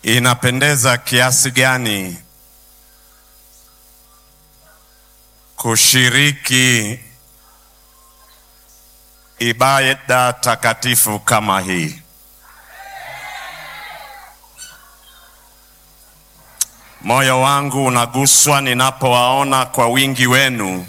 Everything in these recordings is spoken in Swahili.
Inapendeza kiasi gani kushiriki ibada takatifu kama hii. Moyo wangu unaguswa ninapowaona kwa wingi wenu,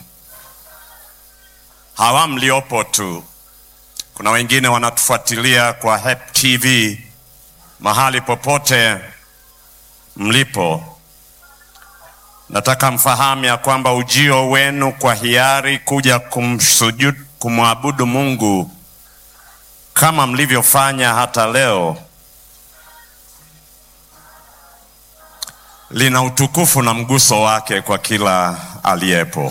hawa mliopo tu. Kuna wengine wanatufuatilia kwa HEP TV mahali popote mlipo. Nataka mfahamu ya kwamba ujio wenu kwa hiari kuja kumsujudu, kumwabudu Mungu kama mlivyofanya hata leo lina utukufu na mguso wake kwa kila aliyepo.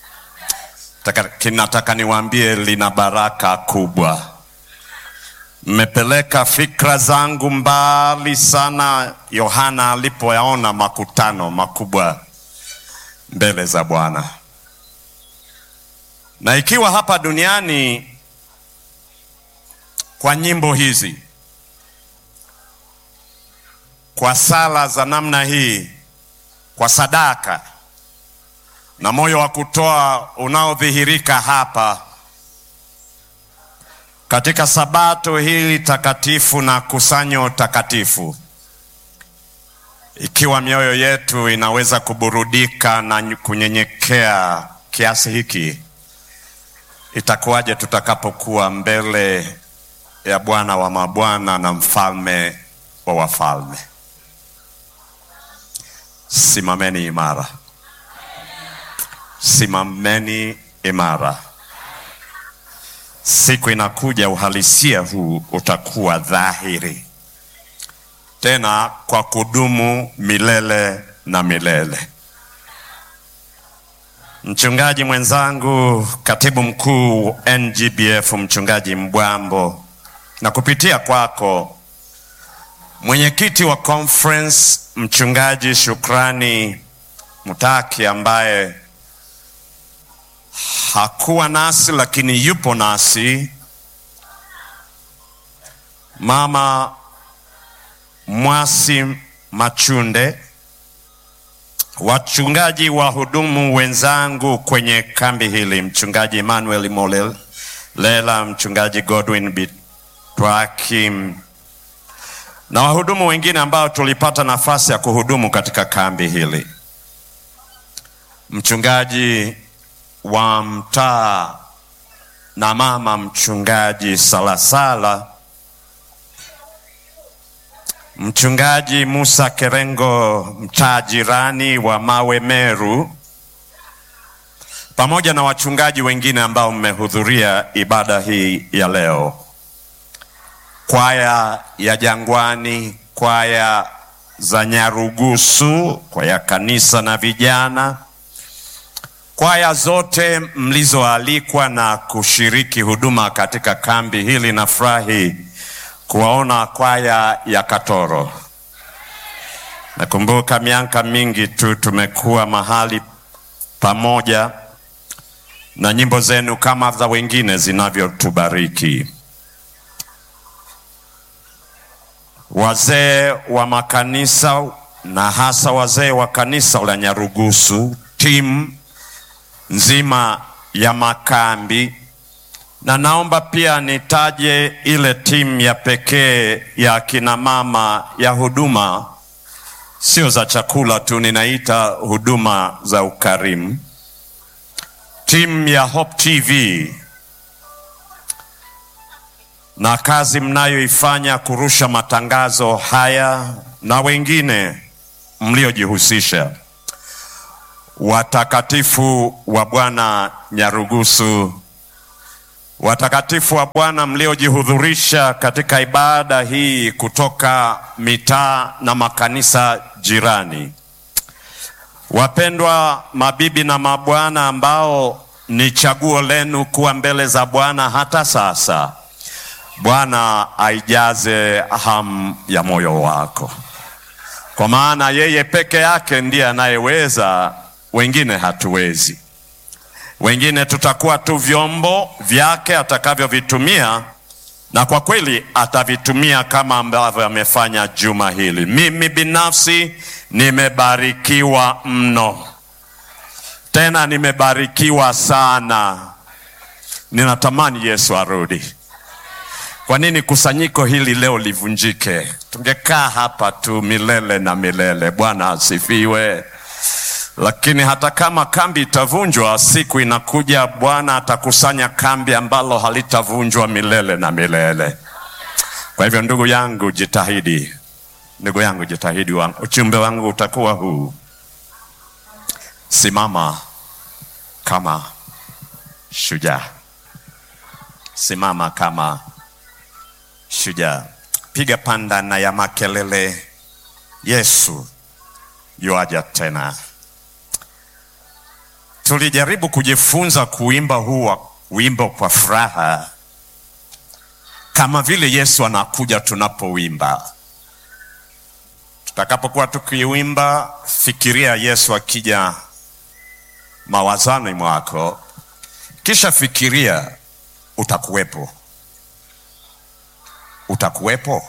Nataka niwaambie lina baraka kubwa. Mmepeleka fikra zangu mbali sana Yohana alipoyaona makutano makubwa mbele za Bwana. Na ikiwa hapa duniani kwa nyimbo hizi, kwa sala za namna hii, kwa sadaka na moyo wa kutoa unaodhihirika hapa katika sabato hili takatifu na kusanyo takatifu, ikiwa mioyo yetu inaweza kuburudika na kunyenyekea kiasi hiki, itakuwaje tutakapokuwa mbele ya Bwana wa mabwana na mfalme wa wafalme? Simameni imara, simameni imara. Siku inakuja uhalisia huu utakuwa dhahiri tena kwa kudumu milele na milele. Mchungaji mwenzangu, katibu mkuu NGBF, mchungaji Mbwambo, na kupitia kwako mwenyekiti wa conference mchungaji Shukrani Mutaki ambaye hakuwa nasi lakini yupo nasi, mama Mwasi Machunde, wachungaji wahudumu wenzangu kwenye kambi hili, mchungaji Emmanuel Molela, mchungaji Godwin Bitwaki na wahudumu wengine ambao tulipata nafasi ya kuhudumu katika kambi hili, mchungaji wa mtaa na mama mchungaji Salasala, mchungaji Musa Kerengo, mtaa jirani wa Mawe Meru, pamoja na wachungaji wengine ambao mmehudhuria ibada hii ya leo, kwaya ya Jangwani, kwaya za Nyarugusu, kwaya kanisa na vijana kwaya zote mlizoalikwa na kushiriki huduma katika kambi hili. Nafurahi kuwaona kwaya ya Katoro. Nakumbuka miaka mingi tu tumekuwa mahali pamoja, na nyimbo zenu kama za wengine zinavyotubariki. Wazee wa makanisa na hasa wazee wa kanisa la Nyarugusu, timu nzima ya makambi, na naomba pia nitaje ile timu ya pekee ya kina mama ya huduma, sio za chakula tu, ninaita huduma za ukarimu, timu ya Hope TV na kazi mnayoifanya kurusha matangazo haya na wengine mliojihusisha watakatifu wa Bwana Nyarugusu, watakatifu wa Bwana mliojihudhurisha katika ibada hii kutoka mitaa na makanisa jirani, wapendwa mabibi na mabwana ambao ni chaguo lenu kuwa mbele za Bwana hata sasa, Bwana aijaze hamu ya moyo wako, kwa maana yeye peke yake ndiye anayeweza wengine hatuwezi. Wengine tutakuwa tu vyombo vyake atakavyovitumia na kwa kweli atavitumia kama ambavyo amefanya juma hili. Mimi binafsi nimebarikiwa mno, tena nimebarikiwa sana. Ninatamani Yesu arudi. Kwa nini kusanyiko hili leo livunjike? Tungekaa hapa tu milele na milele. Bwana asifiwe. Lakini hata kama kambi itavunjwa, siku inakuja Bwana atakusanya kambi ambalo halitavunjwa milele na milele. Kwa hivyo, ndugu yangu, jitahidi, ndugu yangu, jitahidi. Wangu uchumbe wangu utakuwa huu: simama kama shujaa, simama kama shujaa, piga pandana ya makelele, Yesu yuaja tena. Tulijaribu kujifunza kuimba huu wimbo kwa furaha, kama vile Yesu anakuja tunapowimba. Tutakapokuwa tukiwimba, fikiria Yesu akija mawazani mwako, kisha fikiria utakuwepo, utakuwepo,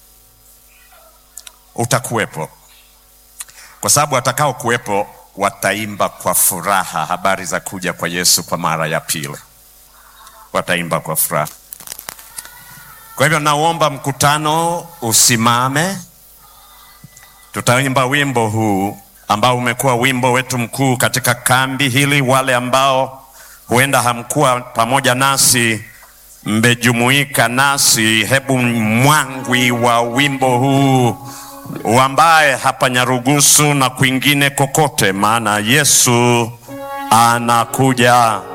utakuwepo, kwa sababu atakao kuwepo wataimba kwa furaha habari za kuja kwa Yesu kwa mara ya pili, wataimba kwa furaha. Kwa hivyo nauomba mkutano usimame, tutaimba wimbo huu ambao umekuwa wimbo wetu mkuu katika kambi hili. Wale ambao huenda hamkuwa pamoja nasi, mmejumuika nasi, hebu mwangwi wa wimbo huu uambaye hapa Nyarugusu na kwingine kokote, maana Yesu anakuja.